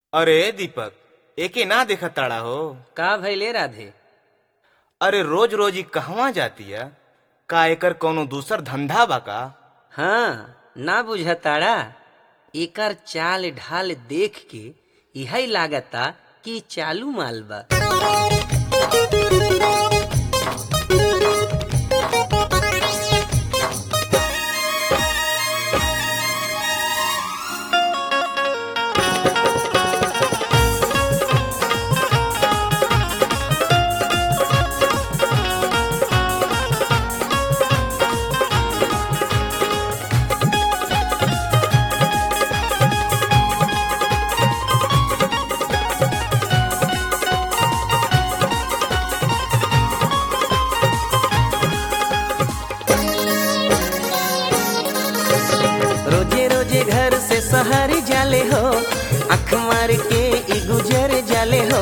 अरे दीपक एके ना देखत ताड़ा हो का भैले राधे अरे रोज रोज ही कहवा जातिया का एकर कौनो दूसर धंधा बा का हाँ ना बुझताड़ा एकर चाल ढाल देख के यही लागता कि चालू माल बा रोजे रोजे घर से शहर जाले हो अख मार के ई गुजर जाले हो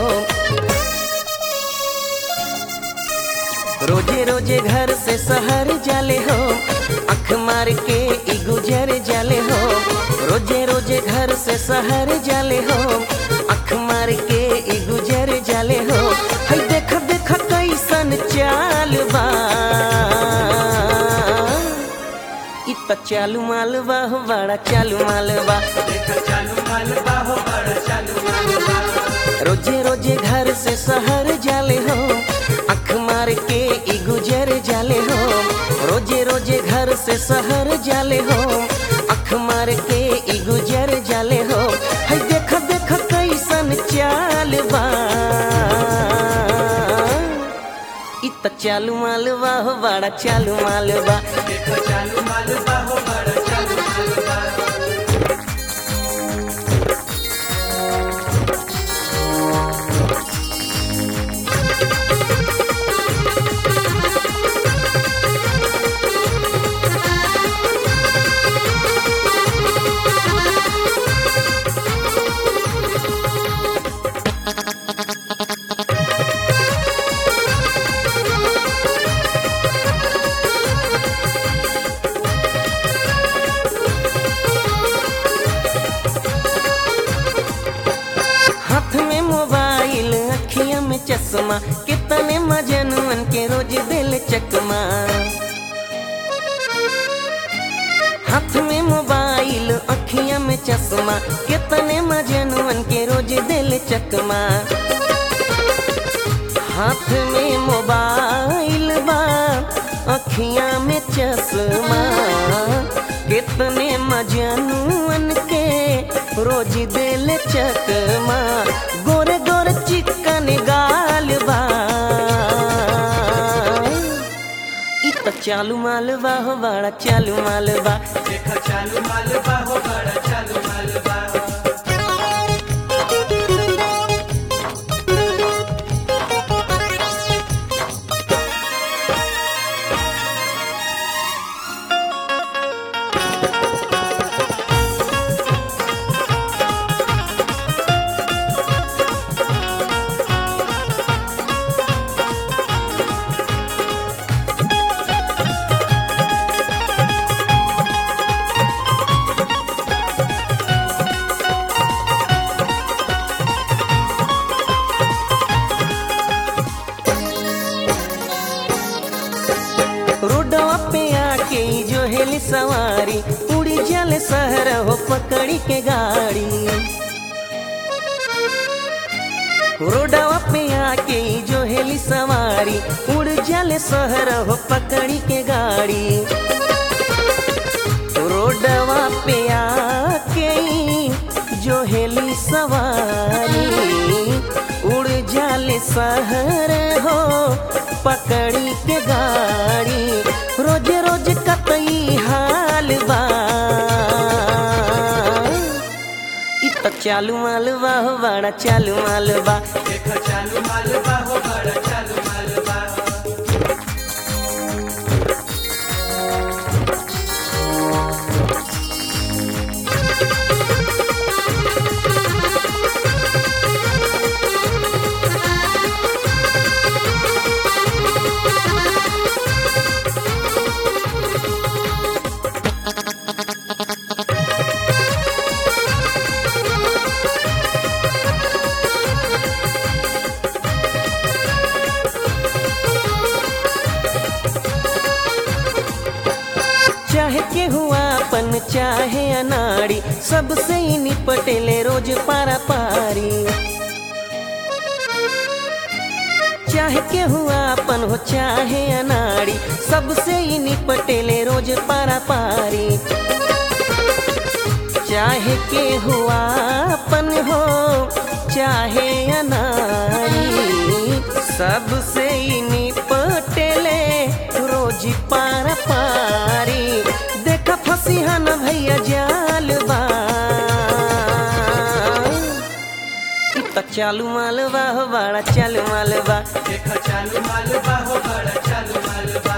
रोजे रोजे घर से शहर जाले हो अख मार के ई गुजर जाले हो रोजे रोजे घर से शहर जाले हो अख मार के ई गुजर जाले हो है देख देख कैसन चाल बा इ त चालू मालवा हो बड़ा चालू मालवा रोजे रोजे घर से शहर जाले हो अख मार के ई गुजर जाले हो रोजे रोजे घर से शहर जाले हो अख मार के ई गुजर जाले हो है देख देख कैसन चाल बा इ त चालू मालवा हो बड़ा चालू मालवा हाथ में मोबाइल अखिया में चश्मा कितने मजनुअन के रोज दिल चकमा हाथ में मोबाइल अखिया में चश्मा कितने मजनुअन के रोज दिल चकमा हाथ में मोबाइल बा अखिया में चश्मा कितने मजनुअन के रोज दिल चकमा गोरे गोरे चिकन गाल बा इ त चालू मालवा हो बड़ा चालू मालवा रोडवा पे आके ई जो हेली सवारी उड़ी जल शहर हो पकड़ी के गाड़ी रोडवा पे आके ई जो हेली सवारी उड़ जल शहर हो पकड़ी के गाड़ी रोडवा पे आके ई जो हेली सवारी उड़ जाले शहर हो पकड़ी के गाड़ी रोज रोज कतई हाल बा इ त चालू मालवा हो बड़ा चालू मालवा हुआपन चाहे अनाड़ी सबसे ही निपटेले रोज पारा पारी चाहे के हुआपन हो चाहे अनाड़ी सबसे ही निपटेले रोज पारा पारी चाहे के हुआपन हो चाहे अनाड़ी सबसे ही निपटेले रोज पारा पारी देखा फसीहा न भैया जाल बा इ त चालू मालवा हो बड़ा चालू मालवा देखा चालू मालवा हो बड़ा चालू मालवा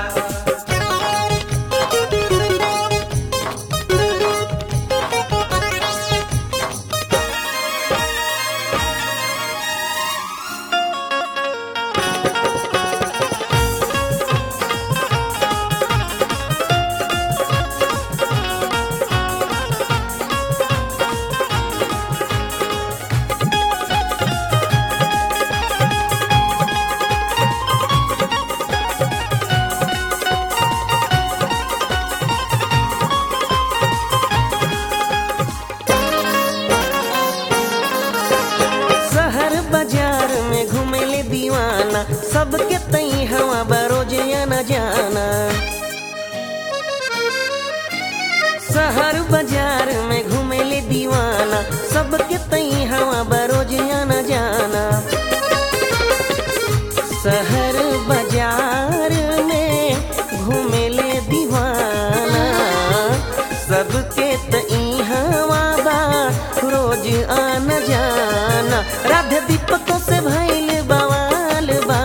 शहर बाजार में घूमेले दीवाना सबके तई हवा बरोज न जाना शहर बाजार में घूमेले दीवाना सबके तई हवा बरोज न जाना शहर बाजार में घूमेले दीवाना सबके तई हवा बा रोज आना जाना राधे दीपकों से भइल बवाल बा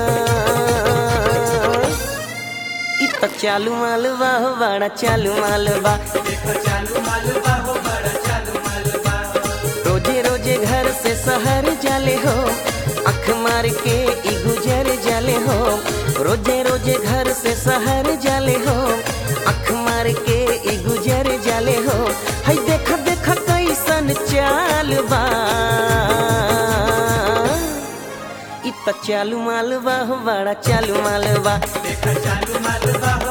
इ त चालू मालवा हो बड़ा चालू मालवा देखा चालू मालवा हो बड़ा चालू मालवा रोजे रोजे घर से शहर जाले हो अख मार के ई गुजर जाले हो रोजे रोजे घर से शहर जाले हो अख मार के ई गुजर जाले हो हई देख देख कैसन चाल बा इ त चालू मालवा हो बड़ा चालू मालवा देखा चालू मालवा